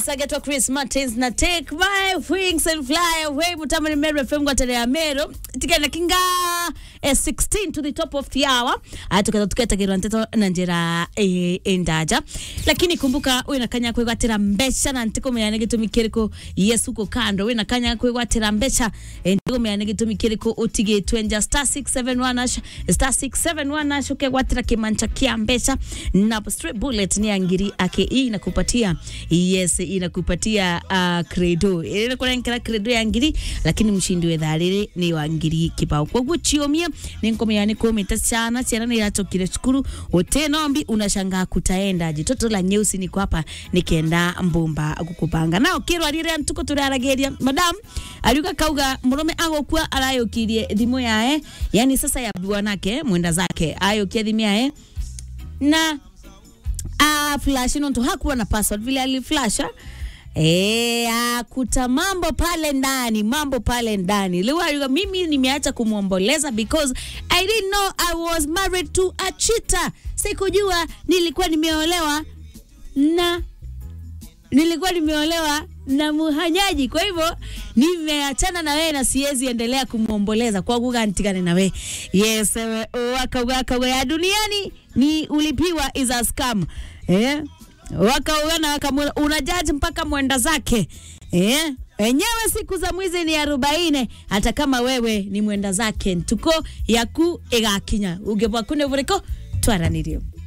agetwa Chris Martins na Take My Wings and Fly Away mutamani Meru FM gwatele ya Meru tikenda kinga eh, 16 to the top of the hour atukaza tuketagirwa nteto na njira eh, endaja lakini kumbuka wina kanya kwigwatira mbeca na ntikumenya ni gitumi kiriko yesu ko kando wina kanya kwigwatira mbeca eh, ntikumenya ni gitumi kiriko utigitwe nja star 671 ash star 671 ash ukegwatira kimancha kia mbeca na straight bullet ni angiri ake hii inakupatia yes inakupatia uh, credo ile kurenkera credo ya ngiri lakini mshindi we thariri ni wa ngiri kibao koguo chiomia ni nkomea ni komita sana ciana ni irachokire cukuru utenombi unashangaa kutaenda jitoto la nyeusi niko hapa nikienda mbumba gukupanga nao kirwa rire ntuko turarageria madam aliuka kauga murume agokua arayukirie thimu yae yani sasa ya bwanake mwenda zake ayukia thimu yae na ah, flash nonto hakuwa na password vile aliflasha Eh, akuta mambo pale ndani, mambo pale ndani. Leo mimi nimeacha kumwomboleza because I didn't know I was married to a cheater. Sikujua nilikuwa nimeolewa na nilikuwa nimeolewa na muhanyaji. Kwa hivyo nimeachana na wewe na siwezi endelea kumwomboleza kwa kuga ntigane na wewe. Yes, ewe, wakauga kauga ya duniani ni ulipiwa is a scam. Eh? Wakaugana wakamwona unajaji mpaka mwenda zake. Eh? Enyewe siku za mwizi ni arobaini hata kama wewe ni mwenda zake ntuko yaku igakinya ugebwa kune buriko twaranirio